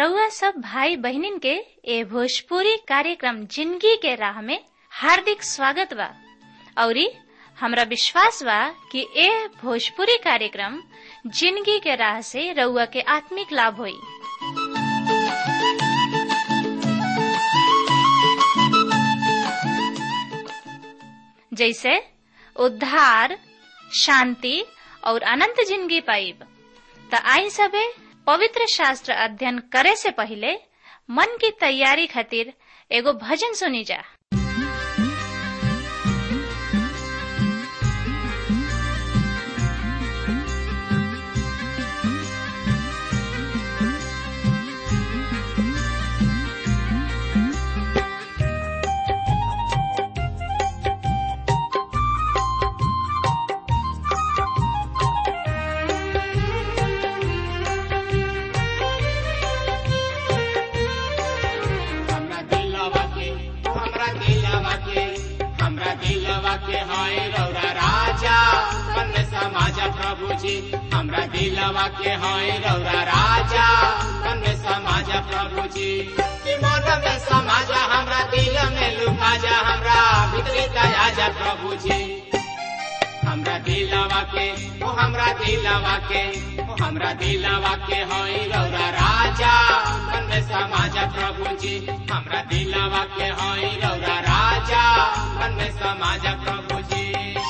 रउआ सब भाई बहनिन के ए भोजपुरी कार्यक्रम जिंदगी के राह में हार्दिक स्वागत बा औरी हमरा विश्वास बा कि ए भोजपुरी कार्यक्रम जिंदगी के राह से रउआ के आत्मिक लाभ होई जैसे उद्धार शांति और अनंत जिंदगी पाइब त आई सबे पवित्र शास्त्र अध्ययन करे से पहले मन की तैयारी खातिर एगो भजन सुनी जा हमरा दिलवा के हमरा दिलवा के हमरा दिलवा के हाय रौरा राजा मन समाज प्रभु जी हमरा दिलवा के हाय रौरा राजा मन समाज प्रभु जी कि मन में समाज हमरा दिल में लुका जा हमरा भीतरी दया जा प्रभु जी हमरा दिलवा के ओ हमरा दिलवा के ओ हमरा दिलवा के होई रौरा राजा मन में समाज प्रभु जी हमरा दिलवा के होई रौरा राजा मन में समाज प्रभु जी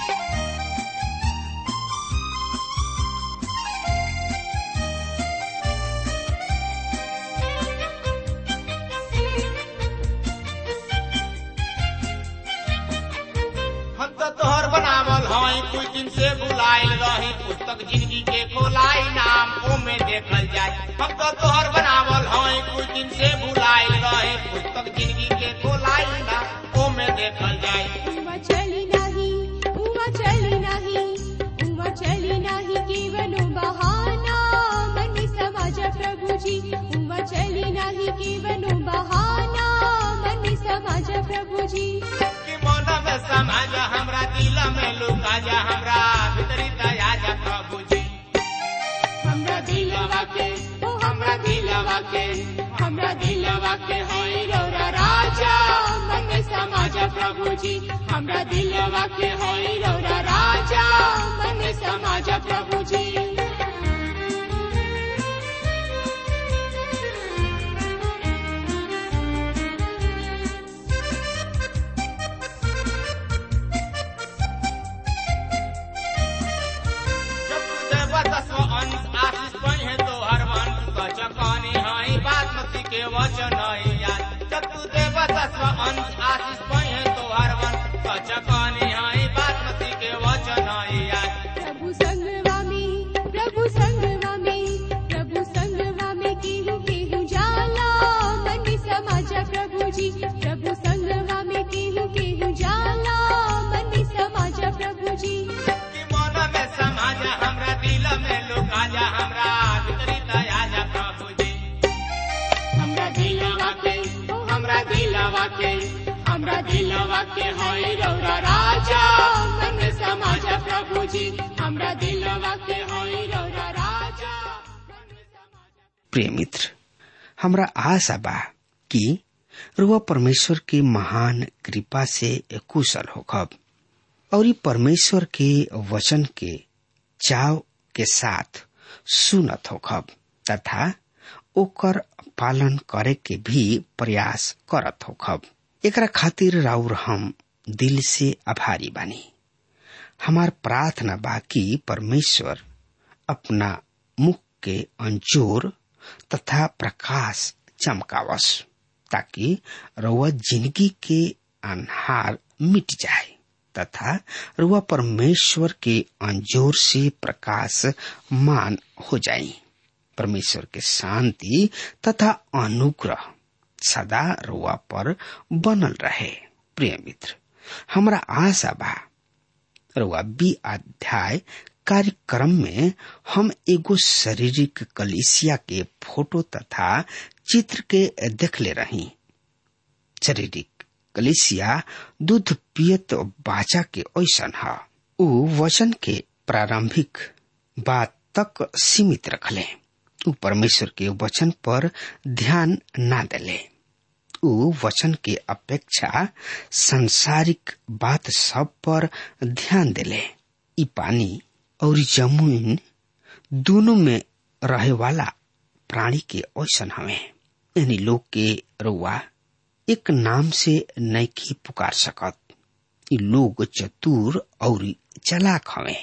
हम तो तोहर बनावल हई कुछ दिन से बुलाइल रही पुस्तक जिंदगी के खोलाई नाम ओमे देखल जाए हम तो तोहर बनावल हई कुछ दिन से बुलाइल रही पुस्तक जिंदगी के खोलाई नाम ओमे देखल जाए उमा चली नाही उमा चली नाही उमा चली नाही केवलो बहाना मन समाज प्रभुजी उमा चली नाही केवलो बहाना मन समाज प्रभुजी कि मन में समाज हमरा दिल में लुका जा हमरा भीतरी दया जा प्रभु जी हमरा दिलवा के ओ हमरा दिलवा के हमरा दिलवा के होई रौरा राजा मन में समाज प्रभु जी हमरा दिलवा के होई रौरा राजा मन में समाज प्रभु जी जब तू देवा दसवां अंश आशीष बने तो हर मन कच कहानी हई बासमती के वचन हई याद जब तू देवा दसवां अंश आशीष बने तो हर मन कच कहानी हई बासमती के वचन हई याद प्रभु संगवा में प्रभु संगवा में प्रभु संगवा में केहू केहू जाला मन समाज प्रभुजी प्रभु संगवा में केहू केहू जाला मन समाज प्रभुजी कि मन में समाज हमरा दिल में लुका जा हमरा भीतरी दया जा प्रभु जी हमरा दिलवा के ओ हमरा दिलवा के हमरा दिलवा के होई रौरा राजा मन में समाज प्रभु जी हमरा दिलवा के होई रौरा राजा मन में समाज प्रिय मित्र हमरा आशा बा कि रुआ परमेश्वर के महान कृपा से कुशल होखब और ई परमेश्वर के वचन के चाव के साथ सुनत होखब तथा ओकर पालन करे के भी प्रयास करत होखब एकरा खातिर राउर हम दिल से आभारी बानी हमार प्रार्थना बा कि परमेश्वर अपना मुख के अंजोर तथा प्रकाश चमकावस ताकि रउआ जिंदगी के अनहार मिट जाए तथा रुआ परमेश्वर के अंजोर से प्रकाश मान हो जाए परमेश्वर के शांति तथा अनुग्रह सदा रुआ पर बनल रहे प्रिय मित्र हमरा आशा बा रुआ बी अध्याय कार्यक्रम में हम एगो शारीरिक कलिसिया के फोटो तथा चित्र के देखले रही शारीरिक कलिसिया दूध पियत बाचा के ऐसन ह उ वचन के प्रारंभिक बात तक सीमित रखले ऊ परमेश्वर के वचन पर ध्यान ना दिले ऊ वचन के अपेक्षा संसारिक बात सब पर ध्यान दिले ई पानी और जमीन दोनों में रहे वाला प्राणी के ऐसन हवे यानी लोग के रुआ एक नाम से नैकी पुकार सकत ई लोग चतुर और चलाक हवे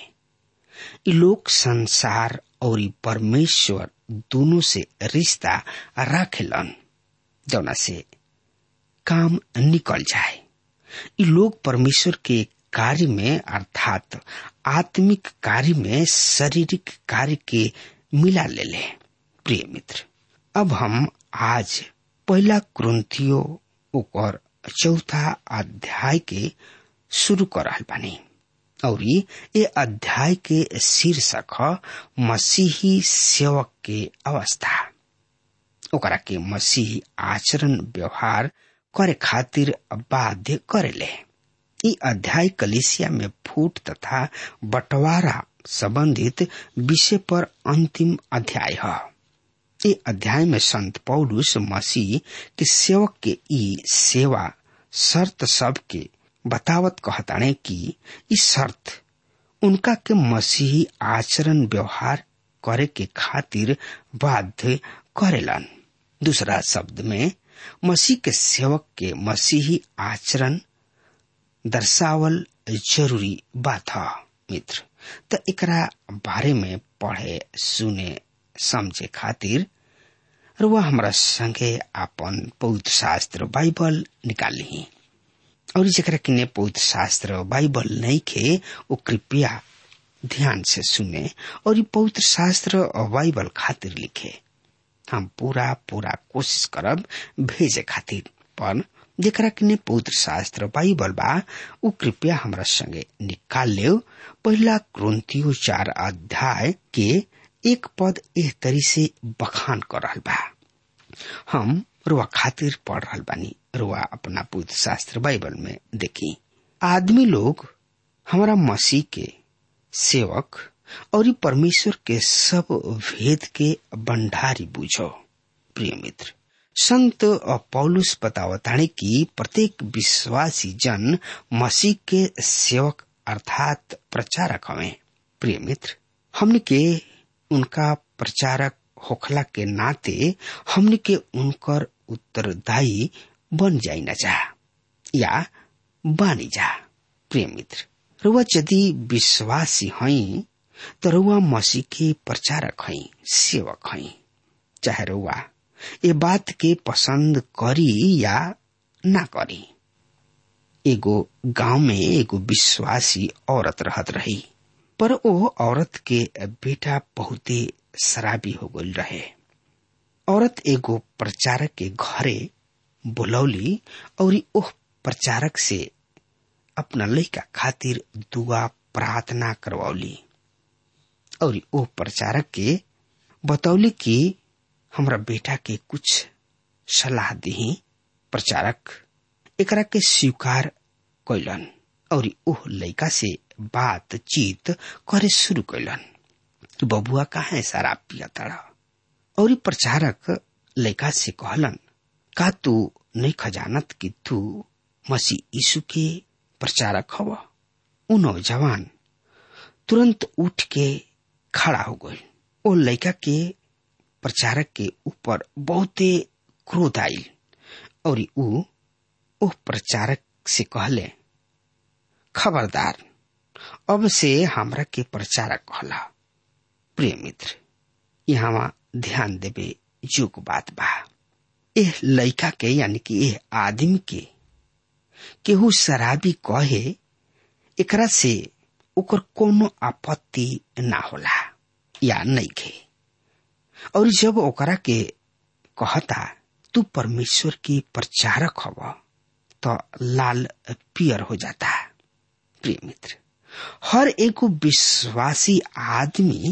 ई लोग संसार और परमेश्वर दोनों से रिश्ता रखेलन जौना से काम निकल जाए ई लोग परमेश्वर के कार्य में अर्थात आत्मिक कार्य में शारीरिक कार्य के मिला ले ले प्रिय मित्र अब हम आज पहला क्रंथियो ओकर चौथा अध्याय के शुरू कर रहा बानी और ये अध्याय के शीर्षक ह मसीही सेवक के अवस्था ओकरा के मसीही आचरण व्यवहार करे खातिर बाध्य करेले ई अध्याय कलिसिया में फूट तथा बंटवारा संबंधित विषय पर अंतिम अध्याय है ये अध्याय में संत पौलुस मसीह के सेवक के ई सेवा शर्त सब के बतावत कहताने कि ई शर्त उनका के मसीही आचरण व्यवहार करे के खातिर बाध्य करेलन दूसरा शब्द में मसीह के सेवक के मसीही आचरण दर्शावल जरूरी बात है मित्र त एकरा बारे में पढ़े सुने समझे खातिर रुआ हमरा संगे आपन पवित्र शास्त्र बाइबल निकाली और जरा किने पवित्र शास्त्र बाइबल नहीं खे वो कृपया ध्यान से सुने और ये पवित्र शास्त्र और बाइबल खातिर लिखे हम पूरा पूरा कोशिश करब भेजे खातिर पर जरा किने पवित्र शास्त्र बाइबल बा उ कृपया हमरा संगे निकाल ले पहला क्रंथियो चार अध्याय के एक पद एह तरी से बखान कर रहा बा हम रुआ खातिर पढ़ रहा बानी रुआ अपना पुत्र शास्त्र बाइबल में देखी आदमी लोग हमारा मसीह के सेवक और परमेश्वर के सब भेद के भंडारी बुझो प्रिय मित्र संत पौलुस बतावताने कि प्रत्येक विश्वासी जन मसीह के सेवक अर्थात प्रचारक हवे प्रिय मित्र हमने के उनका प्रचारक होखला के नाते हमने के उनकर उत्तरदायी बन जाई न जा या बानी जा प्रिय मित्र रुआ यदि विश्वासी हई तो रुआ मसीह के प्रचारक हई सेवक हई चाहे रुआ ये बात के पसंद करी या ना करी एगो गांव में एगो विश्वासी औरत रहत रही पर ओ औरत के बेटा बहुते शराबी हो गई रहे औरत एगो प्रचारक के घरे बुलौली और ओह प्रचारक से अपना लड़का खातिर दुआ प्रार्थना करवौली और ओह प्रचारक के बतौली कि हमरा बेटा के कुछ सलाह दी प्रचारक एकरा के स्वीकार कैलन और ओह लड़का से बातचीत करे शुरू कैलन तू बबुआ कहा शराब पिया तड़ा और प्रचारक लड़का से कहलन का तू नहीं खजानत कि तू मसीह यीशु के प्रचारक हव उ नौजवान तुरंत उठ के खड़ा हो गई ओ लड़का के प्रचारक के ऊपर बहुते क्रोध आयल और उ ओह प्रचारक से कहले खबरदार अब से हमरा के प्रचारक कहला प्रिय मित्र यहाँ ध्यान देवे जोग बात बा एह लड़का के यानी कि एह आदमी के केहू शराबी कहे एकरा से ओकर कोनो आपत्ति ना होला या नहीं खे और जब ओकरा के कहता तू परमेश्वर की प्रचारक हव तो लाल पियर हो जाता प्रिय मित्र हर एगो विश्वासी आदमी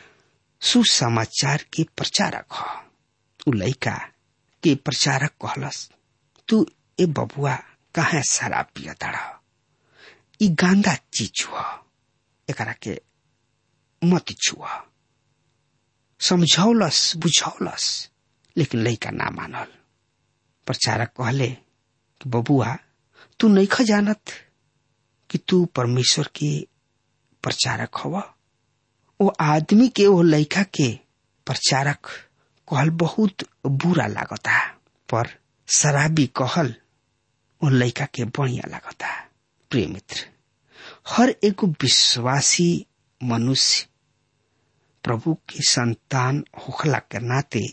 सुसमाचार के प्रचारक ह उ लड़का के प्रचारक कहलस तू ए बबुआ कहा शराब पिया ताड़ा ई गांदा चीज हुआ एकरा के मत छुआ समझौलस बुझौलस लेकिन लड़का ना मानल प्रचारक कहले कि बबुआ तू नहीं ख जानत कि तू परमेश्वर के प्रचारक हवा वो आदमी के वो लड़का के प्रचारक कहल बहुत बुरा लागता पर शराबी कहल वो लड़का के बढ़िया लागता प्रिय मित्र हर एक विश्वासी मनुष्य प्रभु के संतान होखला के नाते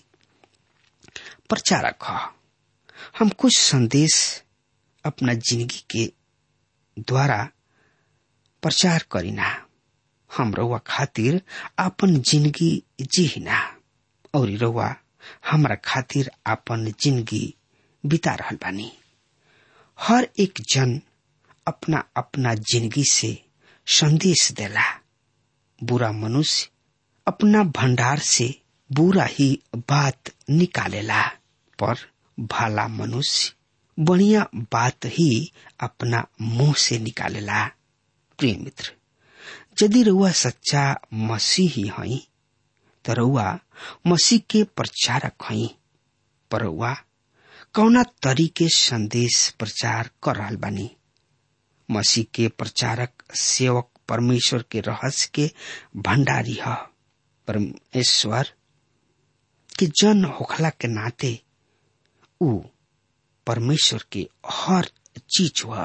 प्रचारक ह हम कुछ संदेश अपना जिंदगी के द्वारा प्रचार करीना हम रउआ खातिर अपन जिंदगी जीना और रउआ हमरा खातिर अपन जिंदगी बिता रहल बानी हर एक जन अपना अपना जिंदगी से संदेश देला बुरा मनुष्य अपना भंडार से बुरा ही बात निकालेला पर भाला मनुष्य बढ़िया बात ही अपना मुंह से निकालेला प्रिय मित्र यदि रउआ सच्चा मसीही हई तो रउआ मसीह के प्रचारक हई पर रउआ कौना तरीके संदेश प्रचार कर रहल बानी मसीह के प्रचारक सेवक परमेश्वर के रहस्य के भंडारी ह परमेश्वर के जन होखला के नाते उ परमेश्वर के हर चीज हुआ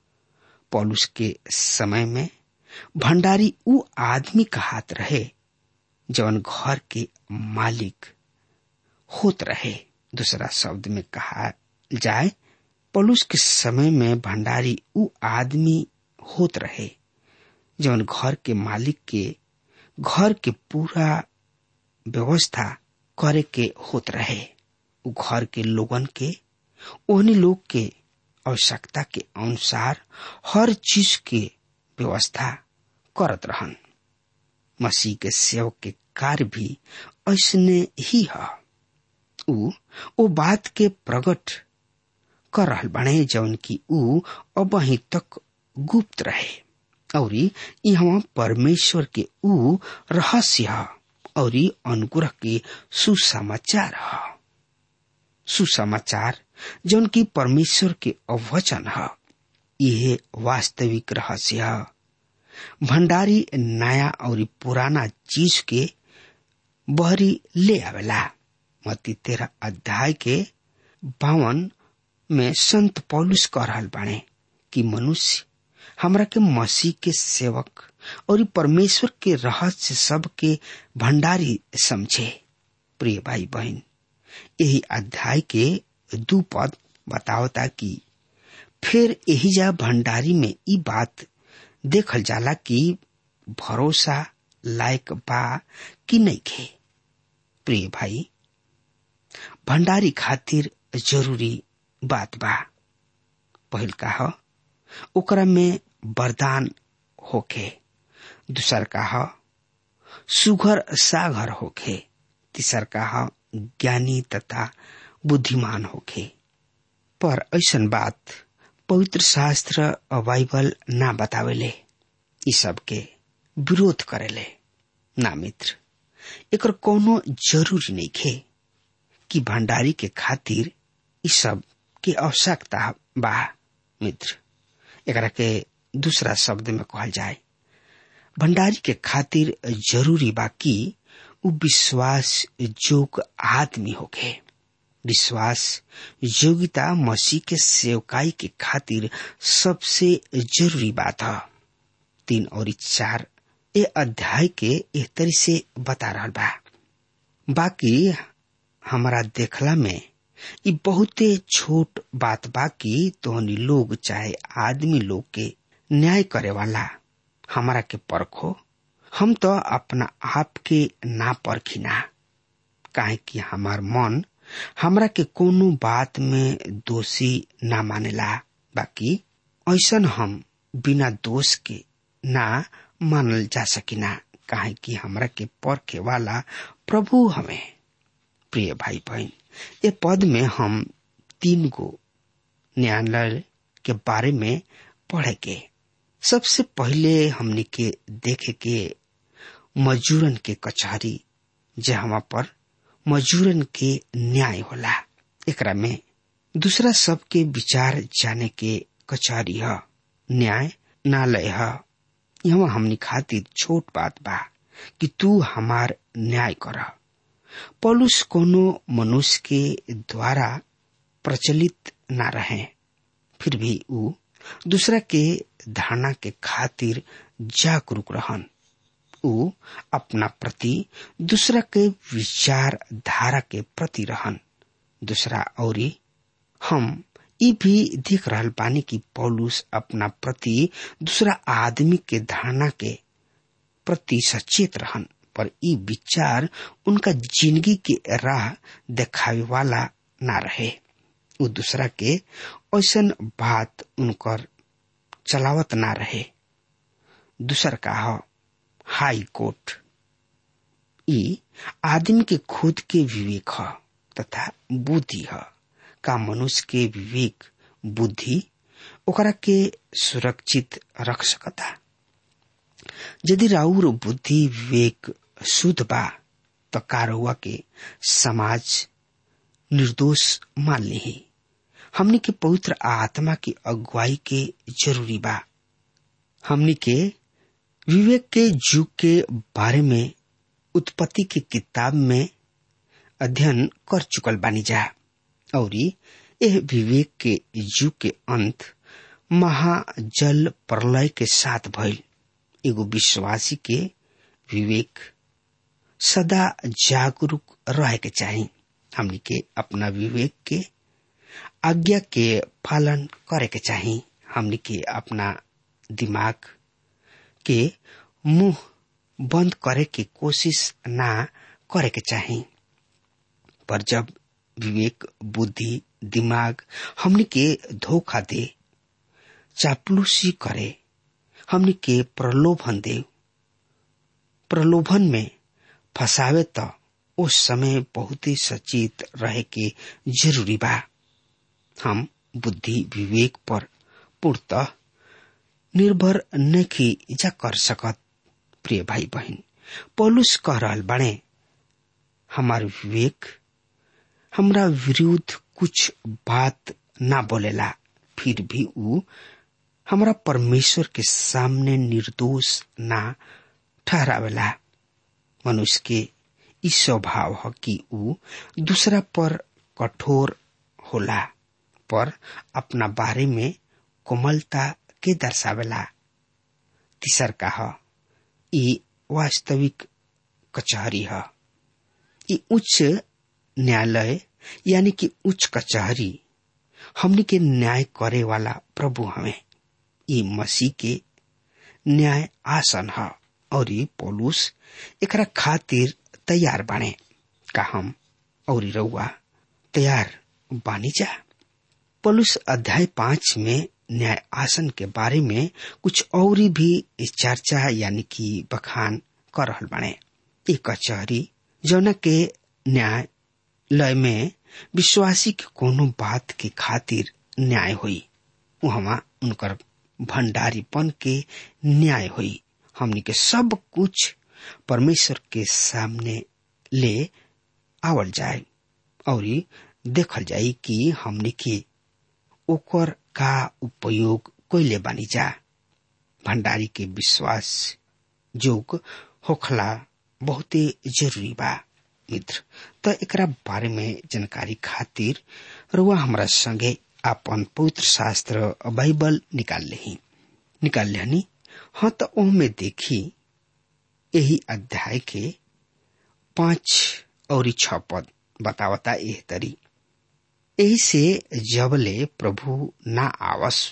पौलुस के समय में भंडारी उ आदमी का हाथ रहे जवन घर के मालिक होत रहे दूसरा शब्द में कहा जाए पौलुस के समय में भंडारी उ आदमी होत रहे जवन घर के मालिक के घर के पूरा व्यवस्था करे के होत रहे उ घर के लोगन के ओहनी लोग के आवश्यकता के अनुसार हर चीज के व्यवस्था करत रहन मसीह के सेवक के कार्य भी ऐसने ही है उ ओ बात के प्रकट कर रहल बने जौन की उ अब ही तक गुप्त रहे और यहाँ परमेश्वर के उ रहस्य है और अनुग्रह के सुसमाचार है सुसमाचार जौन की परमेश्वर के अवचन है यह वास्तविक रहस्य है भंडारी नया और पुराना चीज के बहरी ले आवेला मती तेरह अध्याय के बावन में संत पौलुस कह रहल बाणे कि मनुष्य हमरा के मसीह के सेवक और परमेश्वर के रहस्य सब के भंडारी समझे प्रिय भाई बहन यही अध्याय के दू पद बतावता कि फिर यही जा भंडारी में ई बात देखल जाला कि भरोसा लायक बा कि नहीं खे प्रिय भाई भंडारी खातिर जरूरी बात बा पहिल का ह ओकरा में वरदान होखे दूसर का ह सुघर सागर होखे तीसर का ह ज्ञानी तथा बुद्धिमान होखे पर ऐसन बात पवित्र शास्त्र और बाइबल ना बतावेले ई सब के विरोध करेले ना मित्र एकर कोनो जरूरी नहीं खे कि भंडारी के खातिर ई सब के आवश्यकता बा मित्र एकरा के दूसरा शब्द में कहल जाए भंडारी के खातिर जरूरी बा कि उ विश्वास जोग आदमी होखे विश्वास योग्यता मसीह के सेवकाई के खातिर सबसे जरूरी बात है तीन और चार ए अध्याय के एक तरी से बता रहा बा बाकी हमारा देखला में ई बहुते छोट बात बा कि तोहनी लोग चाहे आदमी लोग के न्याय करे वाला हमारा के परखो हम तो अपना आप के ना परखिना काहे कि हमार मन हमरा के कोनो बात में दोषी ना मानेला बाकी ऐसन हम बिना दोष के ना मानल जा सकिना काहे कि हमरा के परखे वाला प्रभु हमें प्रिय भाई बहन ये पद में हम तीन गो न्यायालय के बारे में पढ़े के सबसे पहले हमने के देखे के मजूरन के कचहरी जहाँ पर मजूरन के न्याय होला एकरा में दूसरा सबके विचार जाने के कचहरी ह न्याय नालय ह यहाँ हमनी खातिर छोट बात बा कि तू हमार न्याय कर पौलुस कोनो मनुष्य के द्वारा प्रचलित ना रहे फिर भी ऊ दूसरा के धारणा के खातिर जागरूक रहन ऊ अपना प्रति दूसरा के विचार धारा के प्रति रहन दूसरा औरी हम ई भी देख रहल बानी कि पौलुस अपना प्रति दूसरा आदमी के धारणा के प्रति सचेत रहन पर ई विचार उनका जिंदगी के राह देखावे वाला ना रहे उ दूसरा के ऐसन बात उनकर चलावत ना रहे दूसर का ह हाई कोर्ट ई आदमी के खुद के विवेक ह तथा बुद्धि ह का मनुष्य के विवेक बुद्धि ओकरा के सुरक्षित रख सकता यदि राउर बुद्धि विवेक शुद्ध बा तो कारहुआ के समाज निर्दोष मान ली हमनी के पवित्र आत्मा की अगुवाई के जरूरी बा हमनी के विवेक के युग के बारे में उत्पत्ति की किताब में अध्ययन कर चुकल बानी जा और यह विवेक के युग के अंत महाजल प्रलय के साथ भइल एगो विश्वासी के विवेक सदा जागरूक रहे के चाही हमनी के अपना विवेक के आज्ञा के पालन करे के चाही हमनी के अपना दिमाग के मुंह बंद करे के कोशिश ना करे के चाही पर जब विवेक बुद्धि दिमाग हमनी के धोखा दे चापलूसी करे हमनी के प्रलोभन दे प्रलोभन में फसावे तो उस समय बहुत ही सचेत रहे के जरूरी बा हम बुद्धि विवेक पर पूर्णतः निर्भर नहीं जा कर सकत प्रिय भाई बहन पौलुस कह रहल बने हमार विवेक हमरा विरुद्ध कुछ बात ना बोलेला फिर भी ऊ हमरा परमेश्वर के सामने निर्दोष ना ठहरावेला मनुष्य के ई स्वभाव है कि ऊ दूसरा पर कठोर होला पर अपना बारे में कोमलता के दर्शावेला तीसर का है ई वास्तविक कचहरी है ई उच्च न्यायालय यानी कि उच्च कचहरी हमनी के न्याय करे वाला प्रभु हमें ई मसीह के न्याय आसन है और ये पौलुस एकरा खातिर तैयार बाने का हम और रउआ तैयार बानी जा पौलुस अध्याय पांच में न्याय आसन के बारे में कुछ और भी चर्चा यानी कि बखान कर रहल बाने ये कचहरी जौना के न्याय लय में विश्वासी के कोनो बात के खातिर न्याय हुई वहां उनकर भंडारीपन के न्याय हुई हमनी के सब कुछ परमेश्वर के सामने ले आवल जाए और देखल जाए कि हमनी के ओकर का उपयोग कोइले बानी जा भंडारी के विश्वास जोग होखला बहुते जरूरी बा मित्र त एकरा बारे में जानकारी खातिर रुआ हमरा संगे अपन पवित्र शास्त्र बाइबल निकाल लेही निकाल लेनी हाँ तो ओहमे देखी यही अध्याय के पांच और छ पद बतावता एह तरी यही से जबले प्रभु ना आवस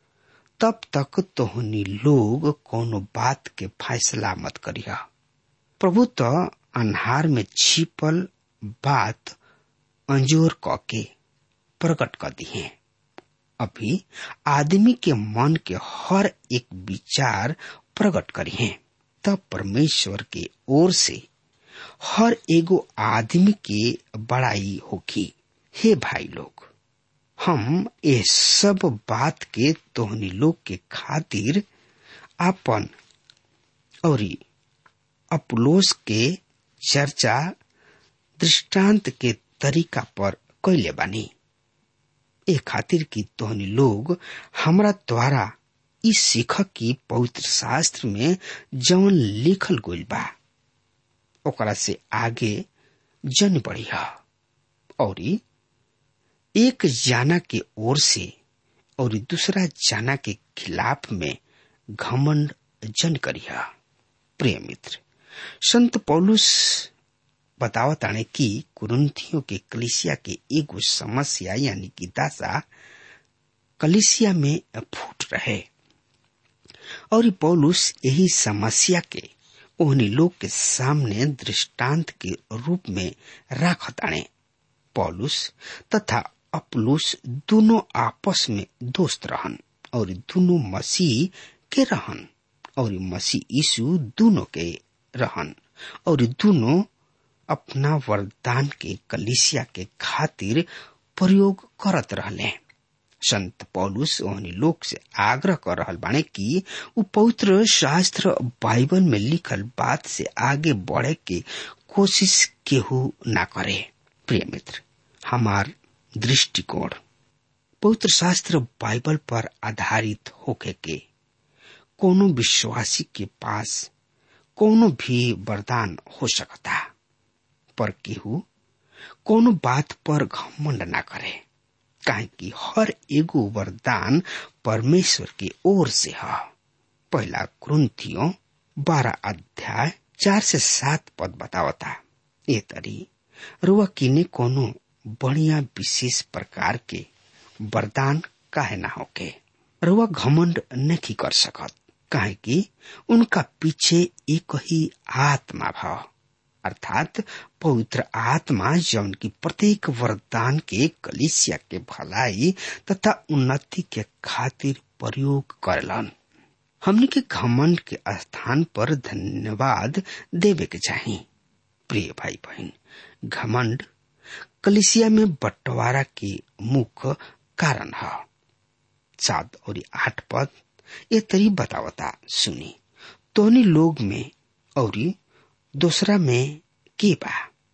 तब तक तोहनी लोग कोनो बात के फैसला मत करिया प्रभु तो अन्हार में छिपल बात अंजोर क के प्रकट कर दिए अभी आदमी के मन के हर एक विचार प्रकट करिए तब परमेश्वर के ओर से हर एगो आदमी के बड़ाई होगी हे भाई लोग हम ये सब बात के तोहनी लोग के खातिर आपन और अपुलोस के चर्चा दृष्टांत के तरीका पर कैले बानी ए खातिर कि तोहनी लोग हमरा द्वारा ई सीख की पवित्र शास्त्र में जवन लिखल गइल बा ओकरा से आगे जन बढ़िया और एक जाना के ओर से और दूसरा जाना के खिलाफ में घमंड जन करिया प्रिय मित्र संत पौलुस बतावताने कि कुरुंथियों के कलिसिया के एगो समस्या यानी कि दासा कलिसिया में फूट रहे और पौलुस यही समस्या के ओहनी लोग के सामने दृष्टांत के रूप में राखताने पौलुस तथा अपलुस दोनों आपस में दोस्त रहन और दोनों मसीह के रहन और मसीह यीशु दोनों के रहन और दोनों अपना वरदान के कलिसिया के खातिर प्रयोग करत रहले संत पौलुस ओहनी लोग से आग्रह कर रहल बाने कि उ पवित्र शास्त्र बाइबल में लिखल बात से आगे बढ़े के कोशिश केहू ना करे प्रिय मित्र हमार दृष्टिकोण पवित्र शास्त्र बाइबल पर आधारित होके के कोनो विश्वासी के पास कोनो भी वरदान हो सकता पर केहू कोनो बात पर घमंड ना करे काहे कि हर एगो वरदान परमेश्वर की ओर से है पहला क्रंथियो बारह अध्याय चार से सात पद बतावता ये तरी रुआ किने कोनो बढ़िया विशेष प्रकार के वरदान काहे ना होके रुआ घमंड नहीं कर सकत काहे कि उनका पीछे एक ही आत्मा भाव अर्थात पवित्र आत्मा जौन की प्रत्येक वरदान के कलिसिया के भलाई तथा उन्नति के खातिर प्रयोग करलन हमने के घमंड के स्थान पर धन्यवाद देवे के चाहिए प्रिय भाई बहन घमंड कलिसिया में बंटवारा के मुख्य कारण है सात और आठ पद ये तरी बतावता सुनी तोनी लोग में और दूसरा में के बा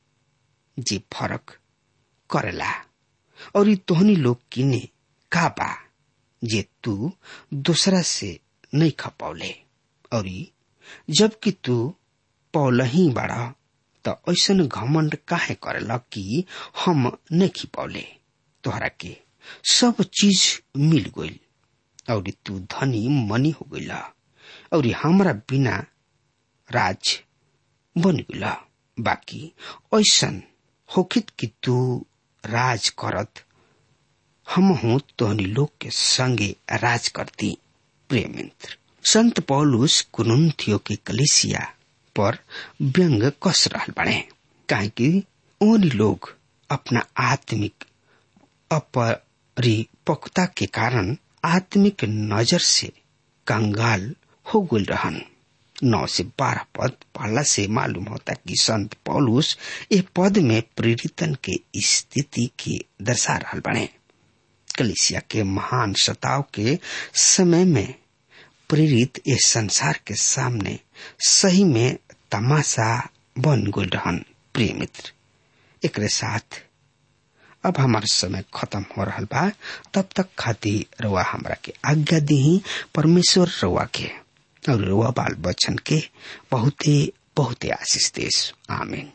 जे फरक करेला और तोहनी लोग किने का बा जे तू दूसरा से नहीं खपौले और जबकि तू पौलही बाड़ा त ऐसन घमंड काहे करेला कि हम नहीं खिपौले तोहरा के सब चीज मिल गइल और तू धनी मनी हो गइला और हमरा बिना राज बन गइला बाकी ऐसन होकित कि तू राज करत हम हूँ तोहनी लोग के संगे राज करती प्रिय मित्र संत पौलुस कुनुथियो के कलिसिया पर व्यंग कस रहल बने काहे कि ओनी लोग अपना आत्मिक अपरिपक्वता के कारण आत्मिक नजर से कंगाल हो गल रहन नौ से बारह पद पहला से मालूम होता कि संत पौलुस ए पद में प्रेरितन के स्थिति के दर्शा रहा बने कलिसिया के महान सताव के समय में प्रेरित इस संसार के सामने सही में तमाशा बन गल रहन प्रिय मित्र एक साथ अब हमार समय खत्म हो रहा बा तब तक खातिर रउआ हमरा के आज्ञा दी परमेश्वर रउआ के और रउआ बाल बच्चन के बहुते बहुते आशीष देश आमीन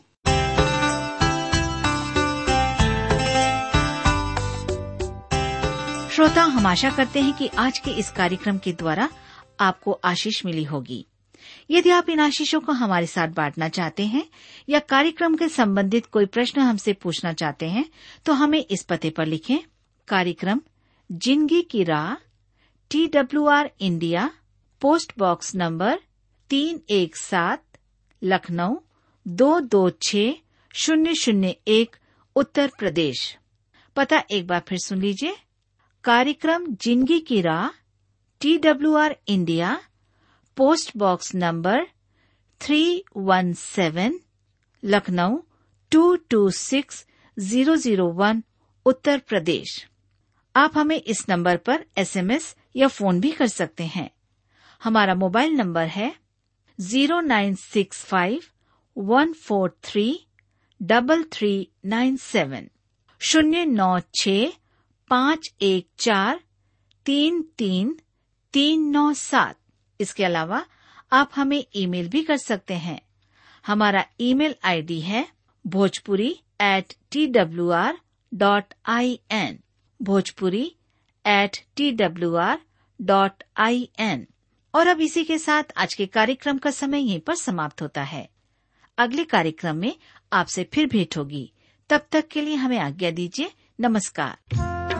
श्रोता हम आशा करते हैं कि आज के इस कार्यक्रम के द्वारा आपको आशीष मिली होगी यदि आप इन आशीषों को हमारे साथ बांटना चाहते हैं या कार्यक्रम के संबंधित कोई प्रश्न हमसे पूछना चाहते हैं तो हमें इस पते पर लिखें कार्यक्रम जिंदगी की राह T W R India post box number तीन एक सात लखनऊ दो दो छ शून्य शून्य एक उत्तर प्रदेश पता एक बार फिर सुन लीजिए कार्यक्रम जिंदगी की राह T W R India post box number three one seven Lucknow two two six zero zero one Uttar Pradesh आप हमें इस नंबर पर एसएमएस या फोन भी कर सकते हैं हमारा मोबाइल नंबर है zero nine six five one four three double three nine seven शून्य नौ छ पाँच एक चार तीन तीन तीन नौ सात इसके अलावा आप हमें ईमेल भी कर सकते हैं हमारा ईमेल आईडी है Bhojpuri at T W R dot I N Bhojpuri at T W R dot I N और अब इसी के साथ आज के कार्यक्रम का समय यहीं पर समाप्त होता है अगले कार्यक्रम में आपसे फिर भेंट होगी तब तक के लिए हमें आज्ञा दीजिए नमस्कार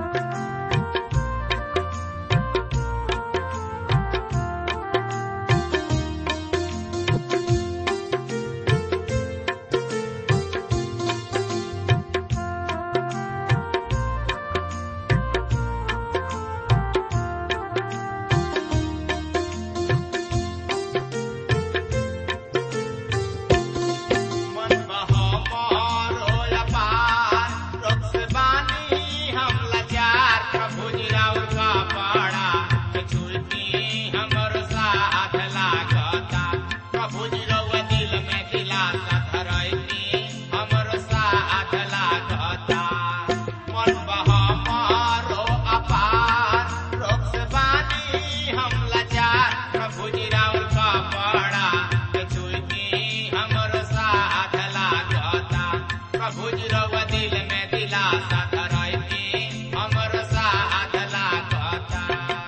मन बहो मोर होला पार रोक से बानी हम लाचार प्रभु जी राउर का पाड़ा के छुलती हमर साथ लागता प्रभु जी रउआ दिल में दिलासा धरैती हमर साथ लागता मन बहो मोर अपार रोक से बानी हम लाचार प्रभु जी राउर का पाड़ा के छुलती हमर साथ लागता प्रभु जी रउआ दिल में दिलासा धरैती हमर साथ लागता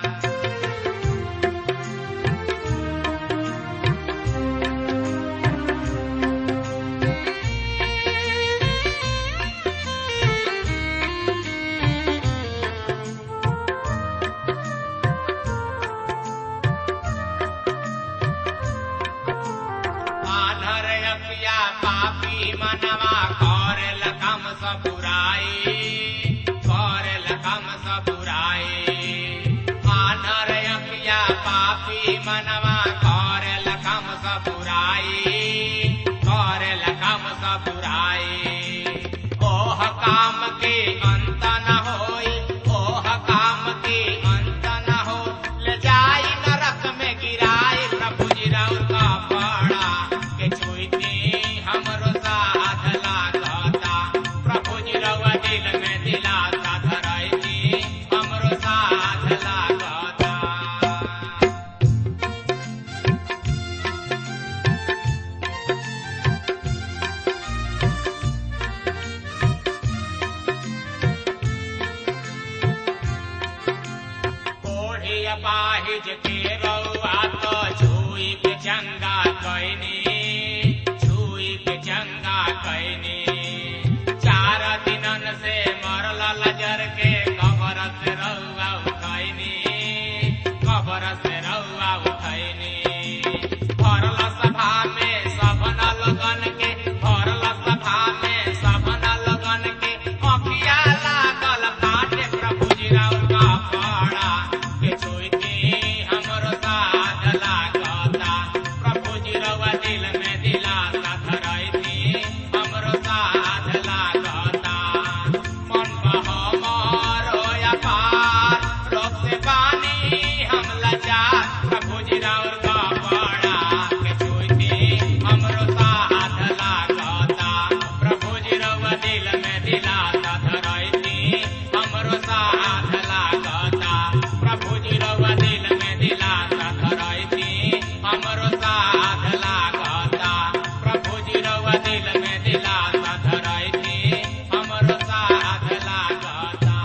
आधर अपिया पापी मनवा करेल कम सब बुराई करेल कम सब बुराई आधर अपिया पापी मनवा करेल कम सब बुराई करेल कम सब बुराई ओह काम के अंत न होई ओह काम के अंत न हो ले जाई नरक में गिराई प्रभु जी राउर का पाड़ा के छुईती हमरो साथ लागता प्रभु जी रउआ दिल में दिलासा धरैती हमरो साथ लागता कोढ़ी अपाहिज के रउआ तो छुई के चंगा कैनी छुई के चंगा कैनी चार दिनन से मरल लजर के कबर से रउआ उठैनी कबर से रउआ उठैनी भरल सभा में सबन लगन के भरल सभा में सबन लगन के अखिया लागल फाटे प्रभु जी राउर का पाड़ा के छोइती हमरो साथ लागता प्रभु जी रउआ दिल में दिलासा धरैती हमरो साथ लागता मन बहो मोर होया पार रोक से पानी हम लाचार प्रभु जी राउर का पाड़ा के छोइती हमरो साथ लागता प्रभु जी रउआ दिल में दिलासा धरैती हमरो साथ लागता प्रभु जी रउआ दिल में दिलासा धरैती हमरो साथ लागता प्रभु जी रउआ दिल में दिलासा धरैती हमरो साथ लागता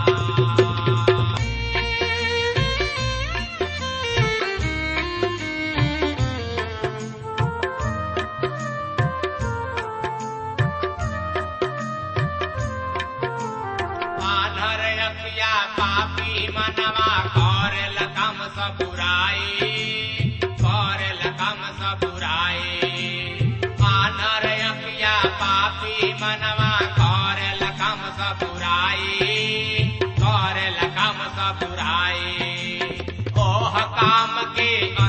आधर अखिया पापी मनवा करेल कम सब बुराई करेल कम सब बुराई आधर अखिया पापी मनवा करेल कम सब बुराई करेल कम सब बुराई ओह काम के